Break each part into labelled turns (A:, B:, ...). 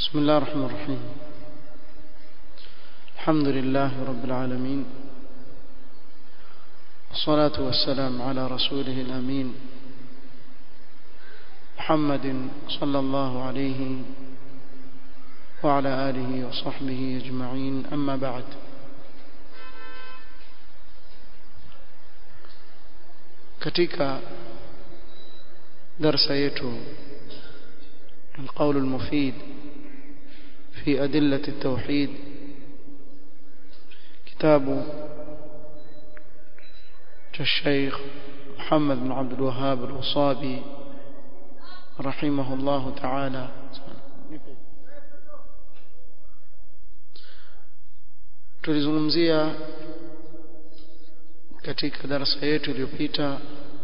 A: بسم الله الرحمن الرحيم الحمد لله رب العالمين والصلاة والسلام على رسوله الأمين محمد صلى الله عليه وعلى آله وصحبه أجمعين أما بعد katika darsa yetu القول المفيد في أدلة التوحيد كتاب الشيخ محمد بن عبد الوهاب الوصابي رحمه الله تعالى tulizungumzia katika darasa yetu iliyopita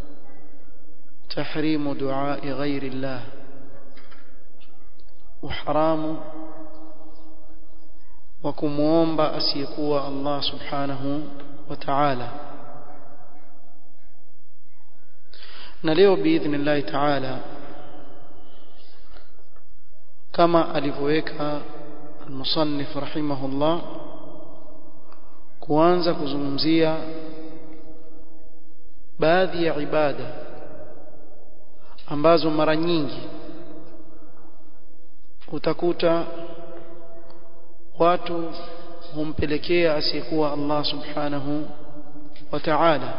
A: tahrimu duai ghairi llah uharamu wa kumwomba asiyekuwa Allah subhanahu wa ta'ala na leo biidhnillahi ta'ala kama alivyoweka المصنف رحمه الله kuanza kuzungumzia baadhi ya ibada ambazo mara nyingi utakuta watu humpelekea asiyekuwa Allah subhanahu wa ta'ala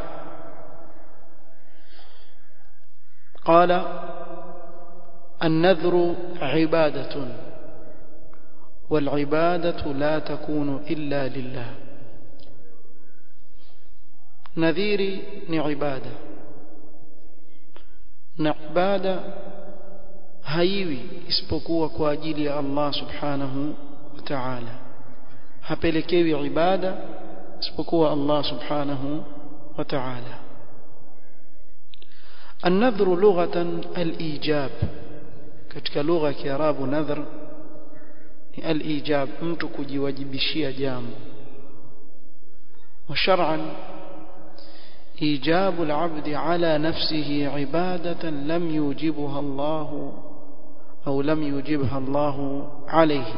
A: قال النذر عبادة والعبادة لا تكون إلا لله نذيري ni ibada na ibada haiwi isipokuwa kwa ajili ya Allah subhanahu wa ta'ala hapelekewi ibada isipokuwa Allah subhanahu wa ta'ala النذر لغة الإيجاب katika lugha ya Kiarabu nadhr ni al-ijab mtu kujiwajibishia jambo وشرعا إيجاب العبد على نفسه عبادة لم يوجبها الله أو لم يوجبها الله عليه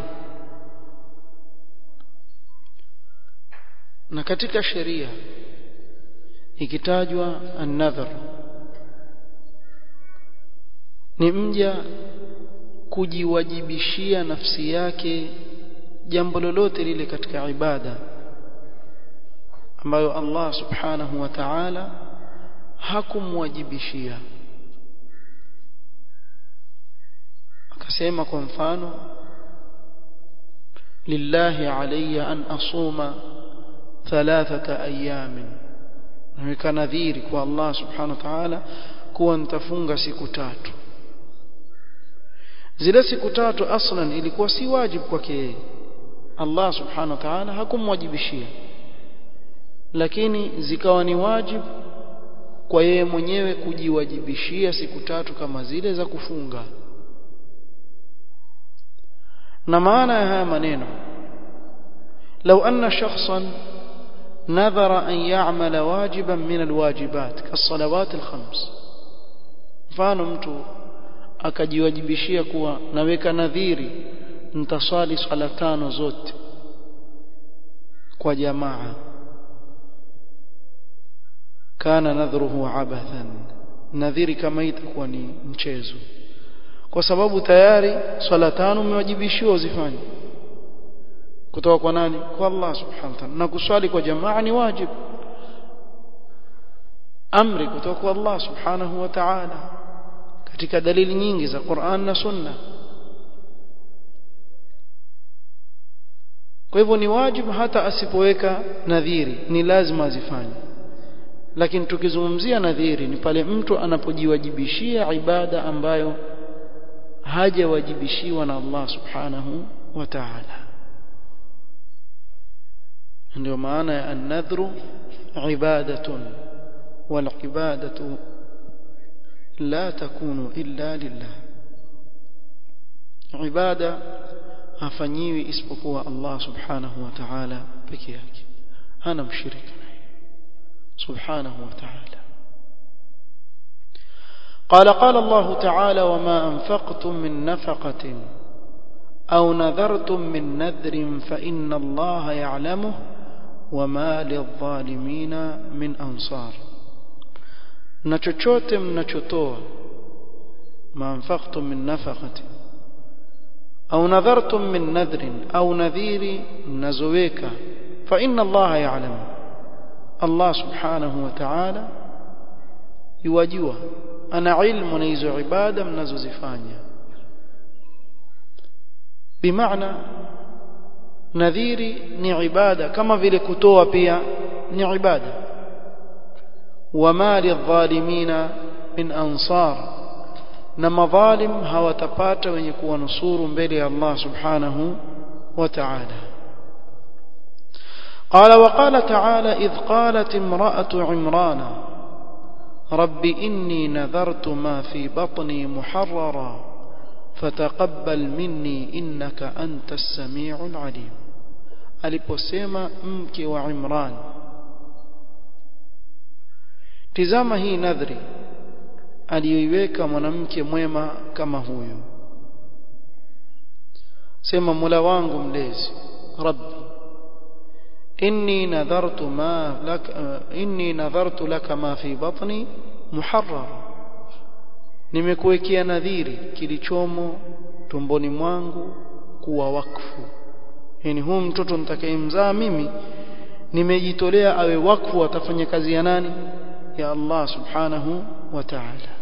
A: na katika sheria ikitajwa an-nadhr ni mja kujiwajibishia nafsi yake jambo lolote lile katika ibada ambayo Allah subhanahu wa ta'ala hakumwajibishia akasema kwa mfano lillahi alayya an asuma thalathata ayamin naweka nadhiri kwa Allah subhanahu wa ta'ala kuwa nitafunga siku tatu zile siku tatu aslan ilikuwa si wajibu kwake yeye Allah subhanahu wa ta'ala hakumwajibishia lakini zikawa ni wajibu kwa yeye mwenyewe kujiwajibishia siku tatu kama zile za kufunga na maana ya haya maneno لو أن شخصا نذر أن يعمل واجبا من الواجبات كالصلوات الخمس mfano mtu akajiwajibishia kuwa naweka nadhiri nitaswali swala tano zote kwa jamaa kana nadhruhu abathan nadhiri kama itakuwa ni mchezo kwa sababu tayari swala tano umewajibishiwa uzifanye kutoka kwa nani kwa Allah subhanahu wa ta'ala na kuswali kwa jamaa ni wajibu amri kutoka kwa Allah subhanahu wa ta'ala katika dalili nyingi za Qur'an na Sunna kwa hivyo ni wajibu hata asipoweka nadhiri ni lazima azifanye lakini tukizungumzia nadhiri ni pale mtu anapojiwajibishia ibada ambayo hajawajibishiwa na Allah subhanahu wa ta'ala ndio maana ya an-nadhru ibadatun wal ibadatu la takunu illa lillah ibada hafanyiwi isipokuwa Allah subhanahu wa ta'ala peke yake hana mshirika naye subhanahu wa ta'ala قال قال الله تعالى وما أنفقتم من نفقة au nadhartum min nadhrin fa inna allaha ya'lamuhu wama lidhalimina min ansar na chochote mnachotoa maanfaqtum min nafaqati au nadhartum min nadhrin au nadhiri mnazoweka fa inna allaha ya'lamu Allah subhanahu wa ta'ala yuwajua ana ilmu na hizo ibada mnazozifanya bimaana nadhiri ni ibada kama vile kutoa pia ni ibada wama lidhalimina min ansar na madhalim hawatapata wenye kuwanusuru mbele ya Allah subhanahu wa ta'ala قال وقال تعالى إذ قالت امرأة عمران رب إني نذرت ما في بطني محررا فتقبل مني إنك أنت السميع العليم aliposema mke wa Imran tizama hii nadhri aliyoiweka mwanamke mwema kama huyu sema Mola wangu mlezi Rabbi inni nadhartu ma lak inni nadhartu laka ma fi batni muharrar nimekuwekea nadhiri kilichomo tumboni mwangu kuwa wakfu yani huu mtoto nitakayemzaa mimi nimejitolea awe wakfu atafanya kazi ya nani ya Allah subhanahu wa ta'ala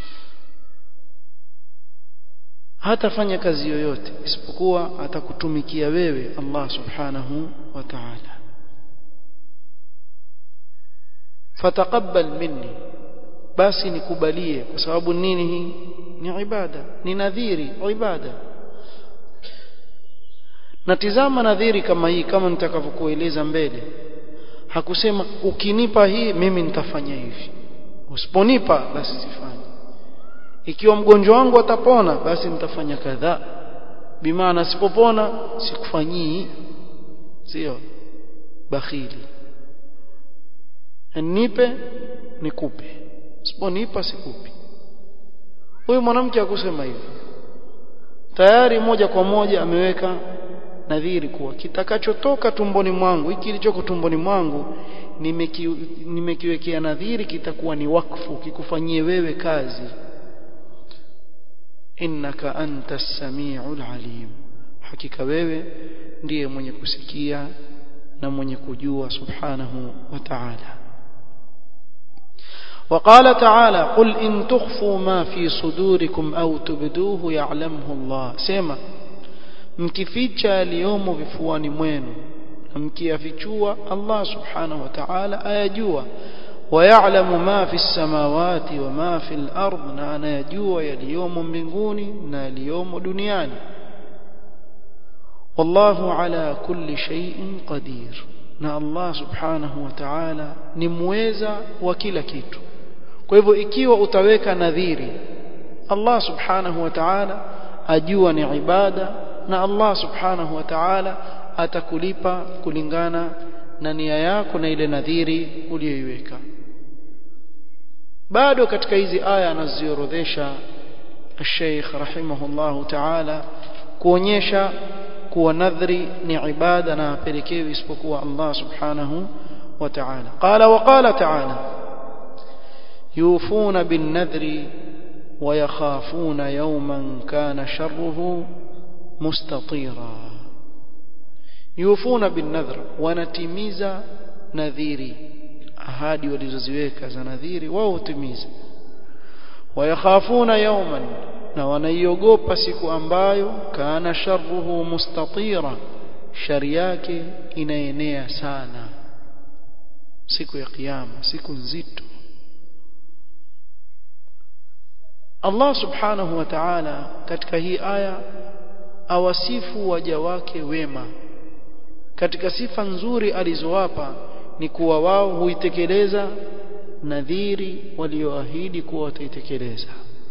A: hatafanya kazi yoyote isipokuwa atakutumikia wewe Allah subhanahu wa ta'ala fataqabbal minni basi nikubalie kwa sababu nini hii ni ibada ni nadhiri ibada na tizama nadhiri kama hii kama nitakavyokueleza mbele hakusema ukinipa hii mimi nitafanya hivi usiponipa basi sifanye ikiwa mgonjwa wangu atapona basi nitafanya kadhaa bimaana sipopona sikufanyii sio bakhili nipe nikupe siponipa sikupi huyu mwanamke akusema hivyo tayari moja kwa moja ameweka nadhiri kuwa kitakachotoka tumboni mwangu hiki kilichoko tumboni mwangu nimeki, nimekiwekea nadhiri kitakuwa ni wakfu kikufanyie wewe kazi innaka anta samiul alim hakika wewe ndiye mwenye kusikia na mwenye kujua subhanahu wa ta'ala وقال تعالى قل إن تخفوا ما في صدوركم أو تبدوه يعلمه الله سيما mkificha yaliyomo vifuani mwenu na mkiyafichua Allah subhanahu wa ta'ala ayajua ويعلم ما في السماوات وما في الأرض na anayajua yaliyomo mbinguni na yaliyomo duniani والله على كل شيء قدير na Allah subhanahu wa ta'ala ni muweza wa kila kitu kwa hivyo ikiwa utaweka nadhiri Allah subhanahu wa ta'ala ajua ni ibada na Allah subhanahu wa ta'ala atakulipa kulingana na nia yako na ile nadhiri uliyoiweka bado katika hizi aya anaziorodhesha Sheikh rahimahullahu ta'ala kuonyesha kuwa nadhri ni ibada na apelekewi isipokuwa Allah subhanahu wa ta'ala qala wa qala ta'ala yufuna bin nadhri wa yakhafuna yawman kana sharruhu mustatira yufuna bin nadhr wanatimiza nadhiri ahadi walizoziweka za nadhiri wao hutimiza wayakhafuna yawman na wanaiogopa siku ambayo kana sharruhu mustatira shari yake inaenea sana siku ya kiyama siku nzito Allah subhanahu wa ta'ala katika hii aya awasifu waja wake wema katika sifa nzuri alizowapa ni kuwa wao huitekeleza nadhiri walioahidi kuwa wataitekeleza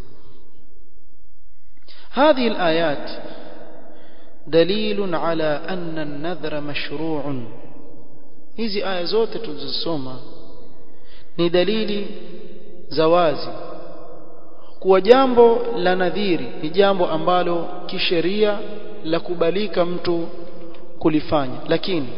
A: هذه الآيات دليل على أن النذر مشروع hizi aya zote tulizosoma ni dalili za wazi kuwa jambo la nadhiri ni jambo ambalo kisheria la kubalika mtu kulifanya lakini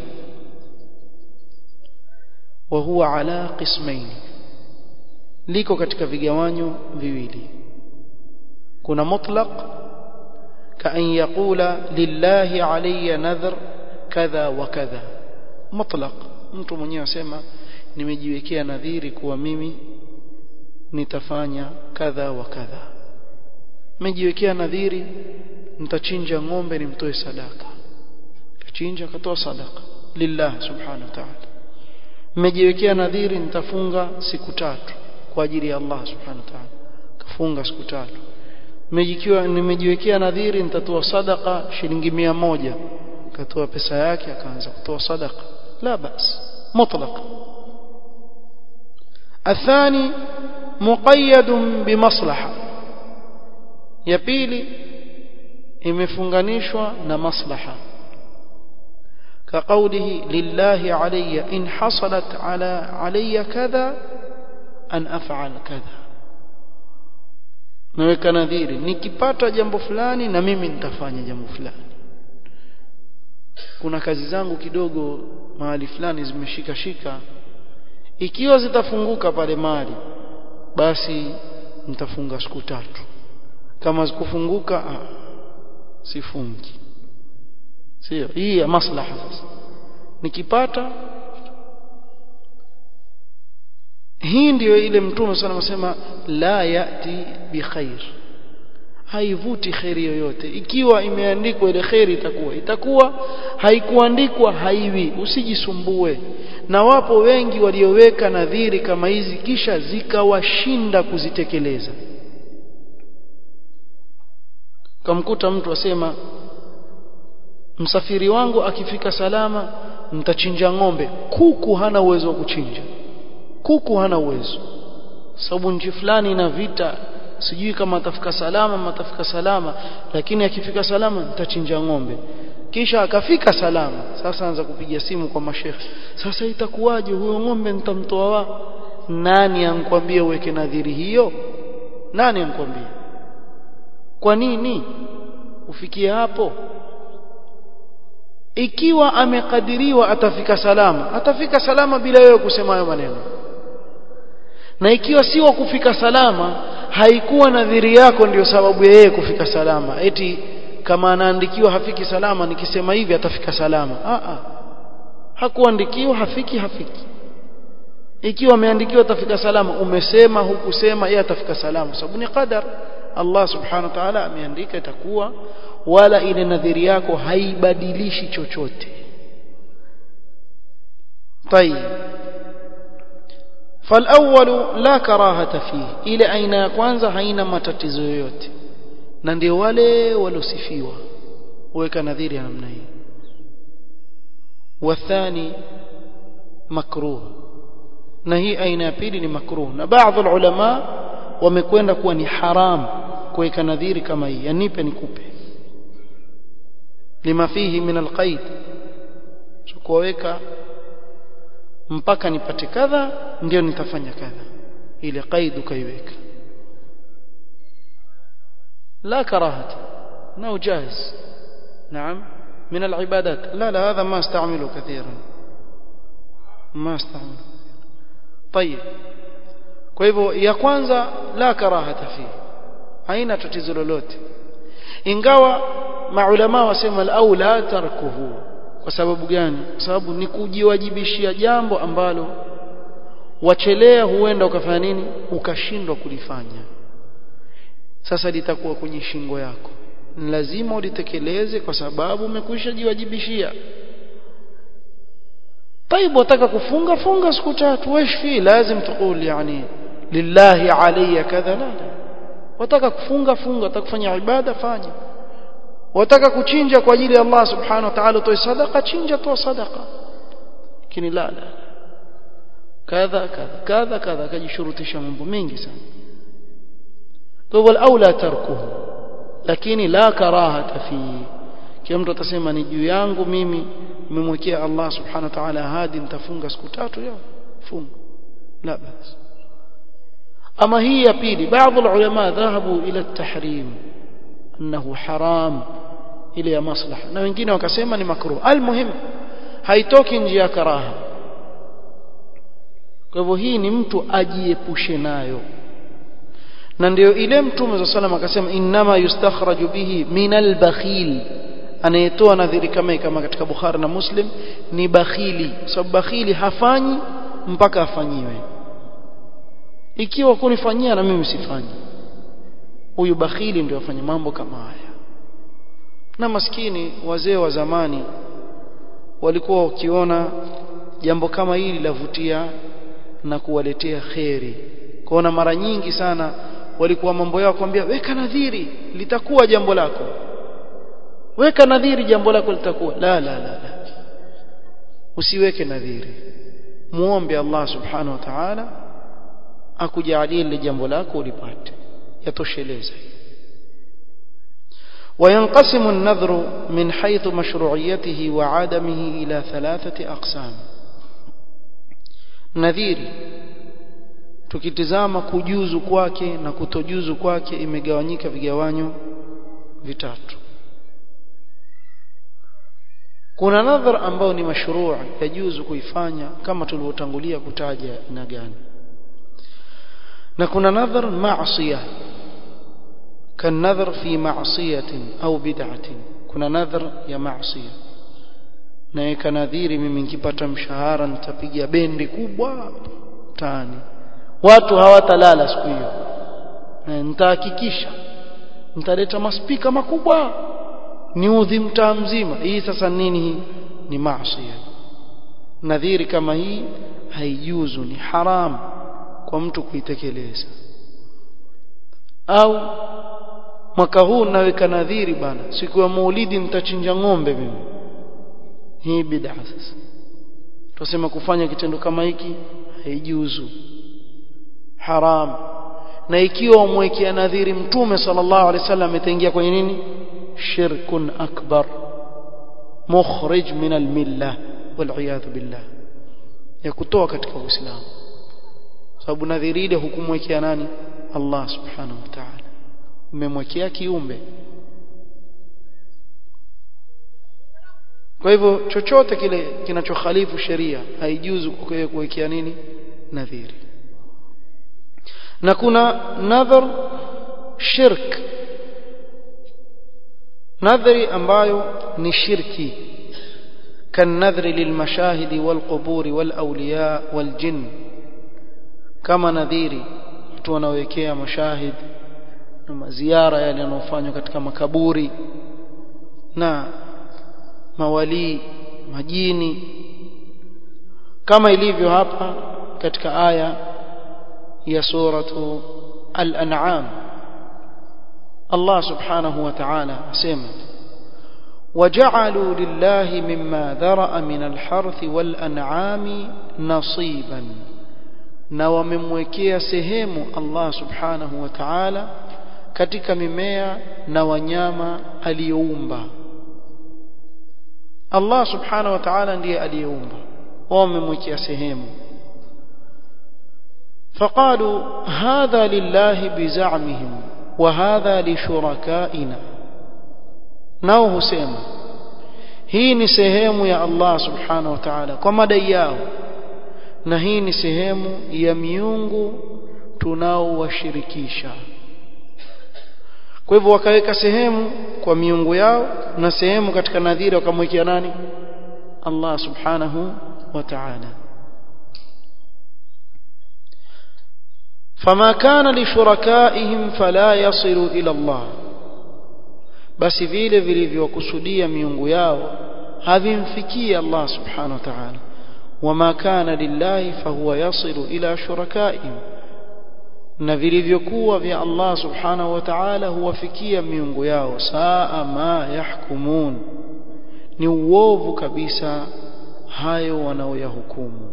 A: wa huwa ala qismaini liko katika vigawanyo viwili kuna mutlaq ka an yaqula lillahi alayya nadhr kadha wa kadha mutlaq mtu mwenyewe asema nimejiwekea nadhiri kuwa mimi nitafanya kadha wa kadha nimejiwekea nadhiri nitachinja ng'ombe nimtoe sadaka kachinja akatoa sadaka lillah subhanahu wa ta'ala nimejiwekea nadhiri nitafunga siku tatu kwa ajili ya Allah subhanahu wa ta'ala kafunga siku tatu nimejikiwa nimejiwekea nadhiri nitatoa sadaka shilingi mia moja katoa pesa yake akaanza kutoa sadaka la bas mutlaq الثاني مقيد بمصلحه ya pili imefunganishwa na maslaha كقوله لله علي إن حصلت على علي كذا أن أفعل كذا naweka nadhiri nikipata jambo fulani na mimi nitafanya jambo fulani kuna kazi zangu kidogo mahali fulani zimeshika shika ikiwa zitafunguka pale mali basi nitafunga siku tatu kama zikufunguka sifungi sio hii ya maslaha sasa nikipata hii ndiyo ile mtume sana anasema la yati bikhair haivuti khairi yoyote ikiwa imeandikwa ile khairi itakuwa itakuwa haikuandikwa haiwi usijisumbue na wapo wengi walioweka nadhiri kama hizi kisha zikawashinda kuzitekeleza kamkuta mtu asema msafiri wangu akifika salama mtachinja ng'ombe kuku hana uwezo wa kuchinja kuku hana uwezo sababu nchi fulani ina vita sijui kama atafika salama ama atafika salama lakini akifika salama nitachinja ng'ombe kisha akafika salama sasa anza kupiga simu kwa mashekhe sasa itakuwaje huyo ng'ombe nitamtoa wa nani ankwambia uweke nadhiri hiyo nani ankwambia kwa nini ufikie hapo ikiwa amekadiriwa atafika salama atafika salama bila wewe kusema hayo maneno na ikiwa si wa kufika salama haikuwa nadhiri yako ndiyo sababu ya yeye kufika salama eti kama anaandikiwa hafiki salama nikisema hivi atafika salama a a hakuandikiwa hafiki hafiki ikiwa ameandikiwa atafika salama umesema hukusema yeye atafika salama sababu ni qadar Allah subhanahu wa ta'ala ameandika itakuwa wala ile nadhiri yako haibadilishi chochote طيب فالاول لا كراهه فيه ile aina ya kwanza haina matatizo yoyote na ndio wale walosifiwa weka nadhiri ya namna hii wathani makruh na hii aina ya pili ni makruh na baadhi ulama wamekwenda kuwa ni haram kuweka nadhiri kama hii yanipe nikupe lima fihi min alqaid kuweka mpaka nipate kadha ndio nitafanya kadha ile qaid ukaiweka لا كراهة انه جائز نعم من العبادات لا لا هذا ما استعمله كثيرا ما استعمله طيب kwa hivyo ya kwanza la karahata fi haina tatizo lolote ingawa maulama wasema al-aula tarkuhu kwa sababu gani kwa sababu ni kujiwajibishia jambo ambalo wachelea huenda ukafanya nini ukashindwa kulifanya sasa litakuwa kwenye shingo yako ni lazima ulitekeleze kwa sababu umekwisha jiwajibishia طيب wataka kufunga funga siku tatu wesh fi lazim tukul yani lillahi alayya kadha la wataka kufunga funga wataka kufanya ibada fanya wataka kuchinja kwa ajili ya Allah subhanahu wa ta'ala toa sadaqa chinja toa sadaqa lakini la la kadha kadha kadha kadha kajishurutisha mambo mengi sana kwa hivyo aula tarkuhu lakini la karahata fi kila mtu atasema ni juu yangu mimi nimemwekea Allah subhanahu wa ta'ala ahadi nitafunga siku tatu yao funga la bas ama hii ya pili baadhi ulama dhahabu ila at-tahrim annahu haram ile ya maslaha na wengine wakasema ni makruh almuhim haitoki nje ya karaha kwa hivyo hii ni mtu ajiepushe nayo na ndio ile mtume za sallam akasema innama yustakhraju bihi min albakhil anayetoa nadhiri kama kama katika Bukhari na Muslim ni bakhili sababu bakhili hafanyi mpaka afanyiwe ikiwa kunifanyia na mimi sifanyi huyu bakhili ndio afanye mambo kama haya na maskini wazee wa zamani walikuwa wakiona jambo kama hili lavutia na kuwaletea kheri kuona mara nyingi sana walikuwa mambo yao kwambia weka nadhiri litakuwa jambo lako weka nadhiri jambo lako litakuwa la la la, la. usiweke nadhiri muombe Allah subhanahu wa ta'ala akujalie lile jambo lako ulipate yatosheleza وينقسم النذر من حيث مشروعيته وعدمه إلى ثلاثة أقسام nadhiri tukitizama kujuzu kwake na kutojuzu kwake imegawanyika vigawanyo vitatu kuna nadhar ambao ni mashruu yajuzu kuifanya kama tulivyotangulia kutaja ina gani na kuna nadhar maasiya كالنذر في معصية أو بدعة كنا نذر يا معصية naweka nadhiri mimi nikipata mshahara nitapiga bendi kubwa tani watu hawatalala siku hiyo nitahakikisha nitaleta maspika makubwa niudhi mtaa mzima hii sasa nini hii ni maasi nadhiri kama hii haijuzu ni haram kwa mtu kuitekeleza au mwaka huu naweka nadhiri bana siku ya maulidi nitachinja ng'ombe mimi hii bid'a sasa tusema kufanya kitendo kama hiki haijuzu haram na ikiwa umwekea nadhiri mtume sallallahu alaihi wasallam itaingia kwenye nini shirkun akbar mukhrij min almillah wal billah ya kutoa katika uislamu sababu nadhiri ile hukumwekea nani Allah subhanahu wa ta'ala umemwekea kiumbe kwa hivyo chochote kile kinachokhalifu sheria haijuzu kuwekea nini nadhiri na kuna nadhar shirk nadhari ambayo ni shirki كالنذر للمشاهد والقبور والأولياء والجن كما نذيري watu wanawekea mashahid na maziara yale yanayofanywa katika makaburi na mawalii majini kama ilivyo hapa katika aya ya suratu al-an'am Allah subhanahu wa ta'ala asema وجعلوا لله مما ذرأ من الحرث والأنعام نصيبا na wamemwekea sehemu Allah subhanahu wa ta'ala katika mimea na wanyama aliyoumba Allah subhanahu wa ta'ala ndiye aliyeumba wao wamemwekea sehemu فقالوا هذا لله بزعمهم وهذا لشركائنا nao husema hii ni sehemu ya Allah subhanahu wa ta'ala kwa madai yao na hii ni sehemu ya miungu tunaowashirikisha kwa hivyo wakaweka sehemu kwa miungu yao na sehemu katika nadhiri wakamwekea nani Allah subhanahu wa ta'ala فما كان لشركائهم فلا يصل إلى الله basi vile vilivyokusudia miungu yao havimfikii Allah subhanahu wa ta'ala wama kana lillahi fahuwa yasilu ila shurakaihim na vilivyokuwa vya Allah subhanahu wa ta'ala huwafikia miungu yao saa ma yahkumun ni uovu kabisa hayo wanaoyahukumu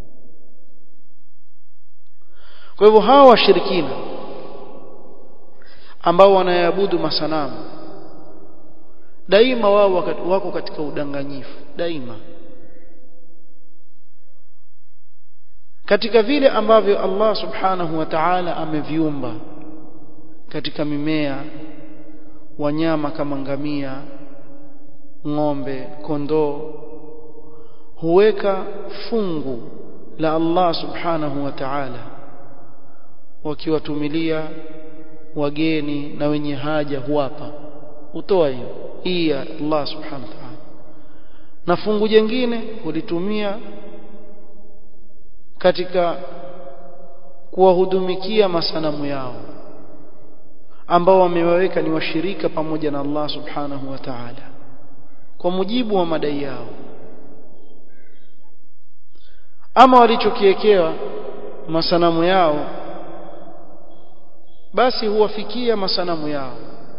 A: kwa hivyo hawa washirikina ambao wanayaabudu masanamu daima wao wako katika udanganyifu daima katika vile ambavyo Allah subhanahu wa ta'ala ameviumba katika mimea wanyama kama ngamia ng'ombe kondoo huweka fungu la Allah subhanahu wa ta'ala wakiwatumilia wageni na wenye haja huwapa utoa hiyo hii ya Allah subhanahu wa ta'ala na fungu jingine hulitumia katika kuwahudumikia masanamu yao ambao wamewaweka ni washirika pamoja na Allah subhanahu wa ta'ala kwa mujibu wa madai yao ama walichokiekewa masanamu yao basi huwafikia masanamu yao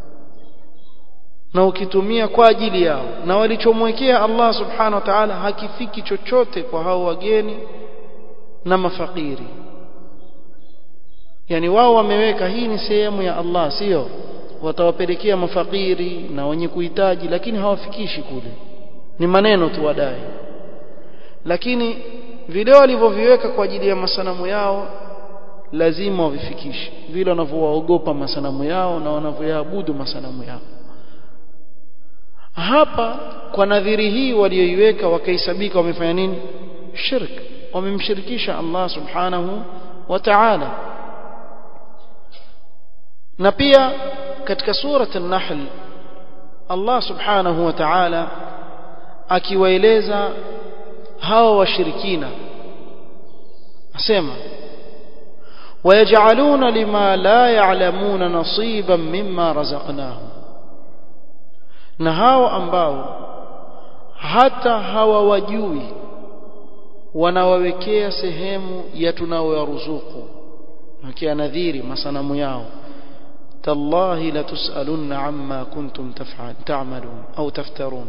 A: na ukitumia kwa ajili yao na walichomwekea Allah subhanahu wa ta'ala hakifiki chochote kwa hao wageni na mafakiri yani wao wameweka hii ni sehemu ya Allah sio watawapelekea mafakiri na wenye kuhitaji lakini hawafikishi kule ni maneno tu wadai lakini vile walivyoviweka kwa ajili ya masanamu yao lazima wavifikishe vile wanavyowaogopa masanamu yao na wanavyoyaabudu masanamu yao hapa kwa nadhiri hii walioiweka wakaisabika wamefanya nini shirk wamemshirikisha Allah subhanahu wa ta'ala na pia katika surat an-nahl Allah subhanahu wa ta'ala akiwaeleza hawa washirikina asema ويجعلون لما لا يعلمون نصيبا مما رزقناهم na hao ambao hata hawawajui wanawawekea sehemu ya tunaowaruzuku wakia nadhiri masanamu yao tallahi la tusalunna amma kuntum taf'al ta'malun au taftarun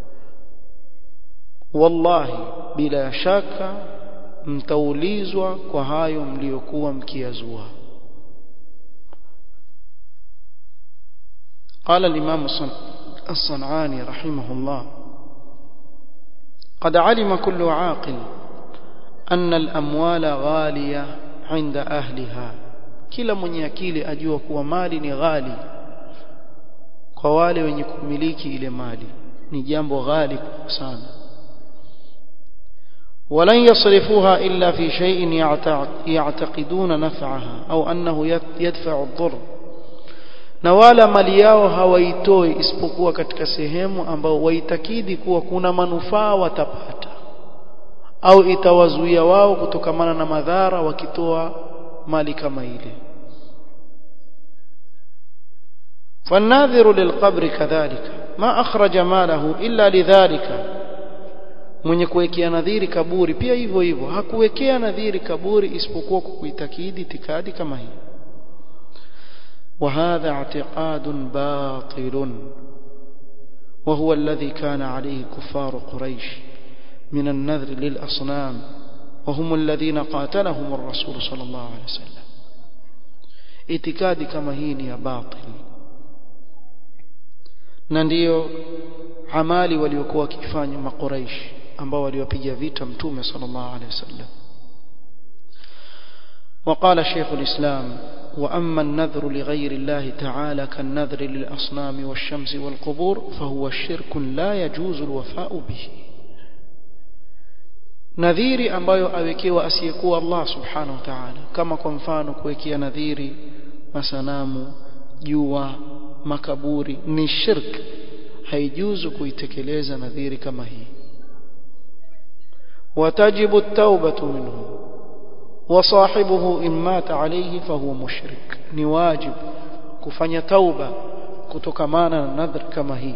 A: wallahi bila shaka mtaulizwa kwa hayo mliokuwa mkiazua قال الإمام الصنعاني رحمه الله قد علم كل عاقل أن الأموال غالية عند أهلها kila mwenye akili ajua kuwa mali ni ghali kwa wale wenye kumiliki ile mali ni jambo ghali sana ولن يصرفوها إلا في شيء يعتقدون نفعها أو أنه يدفع الضر na wala mali yao hawaitoi isipokuwa katika sehemu ambao waitakidi kuwa kuna manufaa watapata au itawazuia wao kutokamana na madhara wakitoa mali kama ile فالناذر للقبر كذلك ما أخرج ماله إلا لذلك mwenye kuwekea nadhiri kaburi pia hivyo hivyo hakuwekea nadhiri kaburi isipokuwa kwa kuitakidi itikadi kama hii وهذا اعتقاد باطل وهو الذي كان عليه كفار قريش من النذر للأصنام وهم الذين قاتلهم الرسول صلى الله عليه وسلم اعتقاد كما هي يا باطل na ndio amali waliokuwa wakifanya makuraish ambao waliwapiga vita mtume sallallahu alaihi wasallam وقال شيخ الإسلام وأما النذر لغير الله تعالى كالنذر للأصنام والشمس والقبور فهو شرك لا يجوز الوفاء به nadhiri ambayo awekewa asiyekuwa Allah subhanahu wa ta'ala kama kwa mfano kuwekea nadhiri masanamu jua makaburi ni shirk haijuzu kuitekeleza nadhiri kama hii watajibu at-taubatu minhu وصاحبه إن مات عليه فهو مشرك ni wajib kufanya tauba kutokamana na nadhri kama hii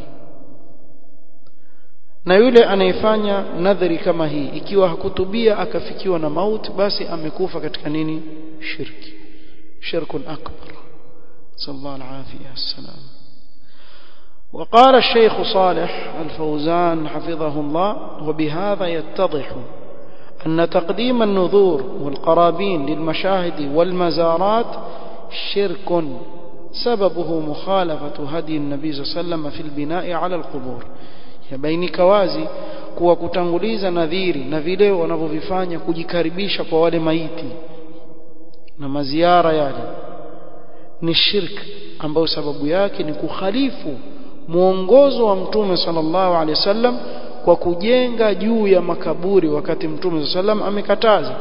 A: na yule anayefanya nadhri kama hii ikiwa hakutubia akafikiwa na mauti basi amekufa katika nini shirki shirkun akbar sallallahu alaihi wasallam وقال الشيخ صالح الفوزان حفظه الله وبهذا يتضح أن تقديم النذور والقرابين للمشاهد والمزارات شرك سببه مخالفة هدي النبي صلى الله عليه وسلم في البناء على القبور yabainika wazi kuwa kutanguliza nadhiri na vile wanavyovifanya kujikaribisha kwa wale maiti na maziara yale ni shirk ambayo sababu yake ni kukhalifu muongozo wa mtume sallallahu alaihi wasallam kwa kujenga juu ya makaburi wakati mtume sallam amekataza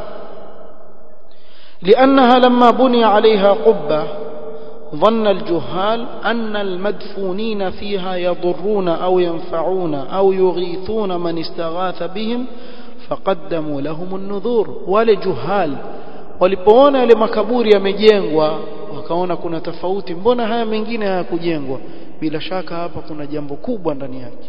A: لأنها لما بني عليها قبة ظن الجهال أن المدفونين فيها يضرون أو ينفعون أو يغيثون من استغاث بهم فقدموا لهم النذور ولجهال walipoona yale makaburi yamejengwa wakaona kuna tofauti mbona haya mengine hayakujengwa bila shaka hapa kuna jambo kubwa ndani yake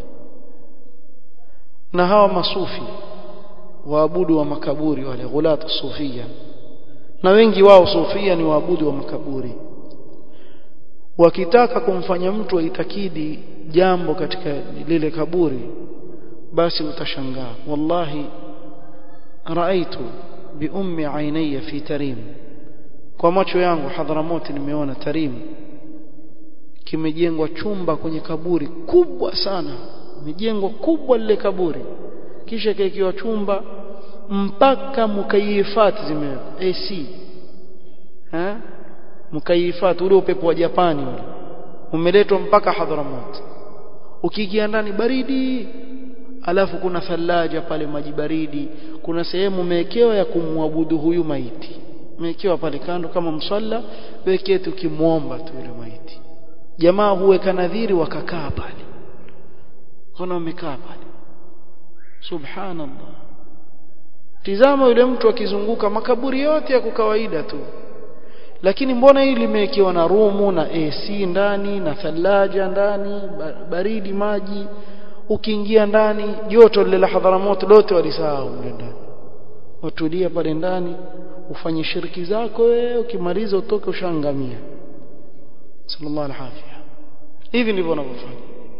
A: na hawa masufi waabudu wa makaburi wale ghulatu sufia na wengi wao sufia ni waabudu wa makaburi wakitaka kumfanya mtu aitakidi jambo katika lile kaburi basi utashangaa wallahi raaitu biummi ainaya fi tarim kwa macho yangu hadhramoti nimeona tarim kimejengwa chumba kwenye kaburi kubwa sana imejengwa kubwa lile kaburi kisha kaikiwa chumba mpaka mukayifati zimewekwa AC eh mukayifati ule upepo wa Japani ule umeletwa mpaka Hadhramut ukiingia ndani baridi alafu kuna thalaja pale maji baridi kuna sehemu umewekewa ya kumwabudu huyu maiti umewekewa pale kando kama msalla wekee tukimwomba tu yule maiti jamaa huweka nadhiri wakakaa pale kuna wamekaa pale subhanallah tizama yule mtu akizunguka makaburi yote ya kawaida tu lakini mbona hili limewekewa na rumu na AC ndani na thalaja ndani baridi maji ukiingia ndani joto lile la hadharamoto lote walisahau mle ndani watulia pale ndani ufanye shiriki zako wewe ukimaliza utoke ushangamia sallallahu alaihi hivi ndivyo wanavyofanya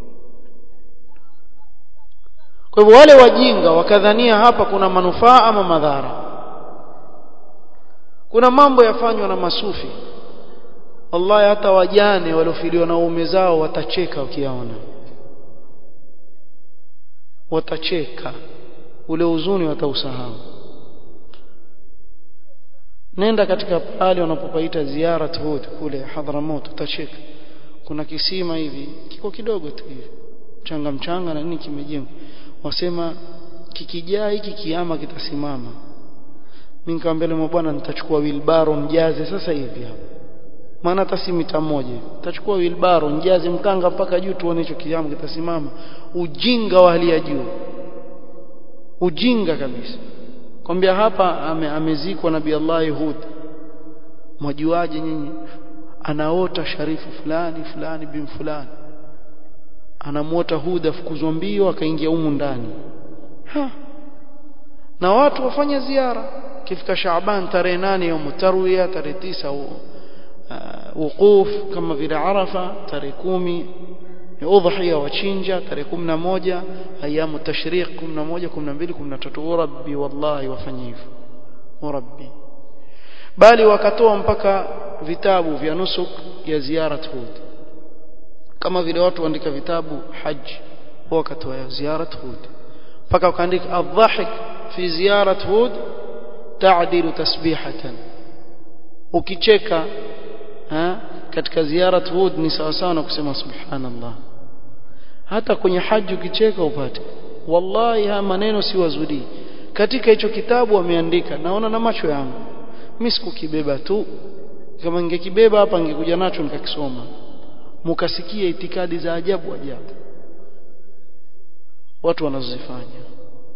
A: kwa hivyo wale wajinga wakadhania hapa kuna manufaa ama madhara kuna mambo yafanywa na masufi wallahi hata wajane waliofiliwa na uume zao watacheka ukiyaona watacheka ule huzuni watausahau nenda katika pale wanapopaita ziara Hud kule Hadhramut utacheka kuna kisima hivi kiko kidogo tu hivi mchanga mchanga na nini kimejengwa wasema kikijaa hiki kiama kitasimama mimi nikamwambia mwa bwana nitachukua wilbaro mjaze sasa hivi hapa maana hata si mita moja nitachukua wilbaro mjaze mkanga mpaka juu tuone hicho kiama kitasimama ujinga wa hali ya juu ujinga kabisa kwambia hapa ame, amezikwa nabii Allah Hud mwajuaje nyinyi anaota sharifu fulani fulani bin fulani anamuota Hud afukuzwa mbio akaingia humu ndani ha. na watu wafanya ziara kifika Shaaban tarehe nane ya mutarwiya tarehe tisa uh, wukuf kama vile Arafa tarehe kumi udhiya wachinja tarehe 11 ayamu tashriq 11 12 13 rabbi wallahi wafanye hivyo rabbi bali wakatoa mpaka vitabu vya nusuk ya ziara Hud kama vile watu waandika vitabu haji wakatoa ziara Hud mpaka wakaandika adhahik fi ziyarat Hud ta'dilu tasbihatan ukicheka ha katika ziyarat Hud ni sawa sawa na kusema subhanallah hata kwenye haji ukicheka upate wallahi haya maneno si wazuri katika hicho kitabu wameandika naona na macho yangu mimi sikukibeba tu kama ningekibeba hapa ningekuja nacho nikakisoma mukasikia itikadi za ajabu ajabu watu wanazozifanya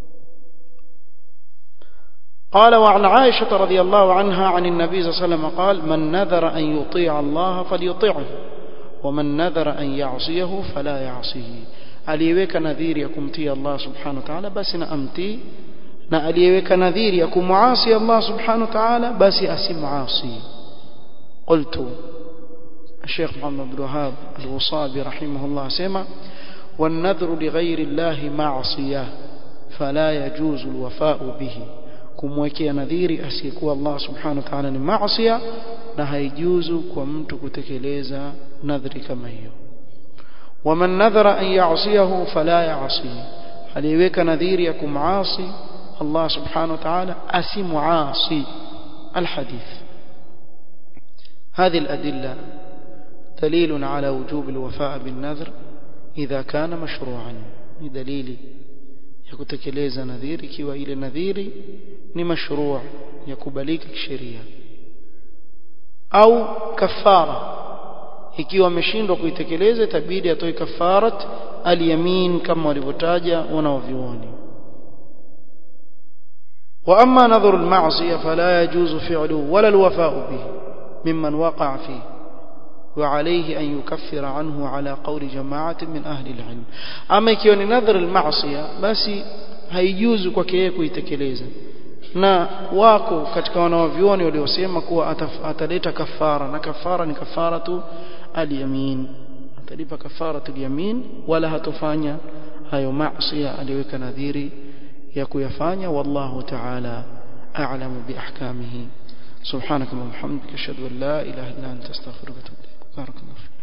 A: قال وعن عائشة رضي الله عنها عن النبي صلى الله عليه وسلم قال من نذر أن يطيع الله فليطيعه ومن نذر أن يعصيه فلا يعصيه aliyeweka nadhiri ya kumtii Allah subhanahu wa ta'ala basi na amtii na aliyeweka nadhiri ya kumuasi Allah subhanahu wa ta'ala basi asimuasi قلت الشيخ محمد بن الوهاب الوصابي رحمه الله سمع والنذر لغير الله معصية فلا يجوز الوفاء به kumwekea nadhiri asiyekuwa Allah subhanahu wa ta'ala ni maasiya na haijuzu kwa mtu kutekeleza nadhiri kama hiyo waman nadhara an ya'siyahu fala ya'si aliweka nadhiri ya kumasi Allah subhanahu wa ta'ala asimuasi الحديث هذه الأدلة دليل على وجوب الوفاء بالنذر idha kana mashru'an ni dalili ya kutekeleza nadhiri ikiwa ile nadhiri ni mashru' ya kubalika kisheria au kafara ikiwa ameshindwa kuitekeleza itabidi atoe kafarat al-yamin kama walivyotaja wanaovioni واما نظر المعصيه فلا يجوز فعله ولا الوفاء به ممن وقع فيه وعليه أن يكفر عنه على قول جماعة من أهل العلم أما يكون نظر المعصية بس هيجوز kwake yeye kuitekeleza na wako katika wanawavyuoni waliosema kuwa ataleta kafara na kafara ni kafaratu al-yamin atalipa kafaratu al-yamin wala hatofanya hayo maasi aliyoweka nadhiri ya kuyafanya wallahu ta'ala a'lamu bi ahkamihi subhanaka wa bihamdika ashhadu an la ilaha illa anta astaghfiruka wa atubu ilaik بارك الله فيك